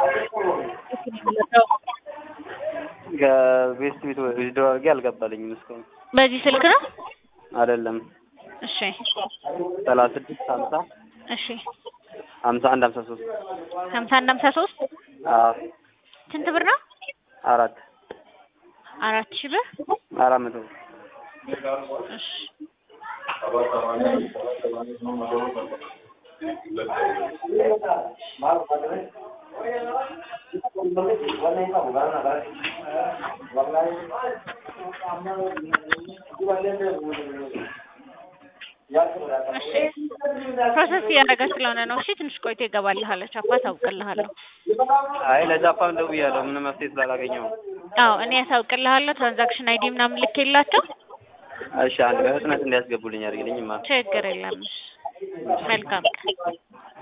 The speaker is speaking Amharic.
ከቤስት ቤት ዊዝድሮ አድርጌ አልገባልኝም እስካሁን በዚህ ስልክ ነው? አይደለም እሺ ሰላሳ ስድስት ሀምሳ እሺ ሀምሳ አንድ ሀምሳ ሶስት ሀምሳ አንድ ሀምሳ ሶስት አዎ ስንት ብር ነው? አራት አራት ሺህ ብር አራት መቶ እሺ እሺ ፕሮሰስ እያደረገ ስለሆነ ነው። እሺ ትንሽ ቆይቶ ይገባልሃል። ቻፓ ታውቅልሃለሁ። አይ ለጃፓን ደውያለሁ ምንም መፍትሄ ስላላገኘው አዎ እኔ ያሳውቅልሃለሁ። ትራንዛክሽን አይዲ ምናምን ልኬላቸው እሺ አንድ በፍጥነት እንዲያስገቡልኝ አድርግልኝማ ችግር የለም። እሺ መልካም ቀን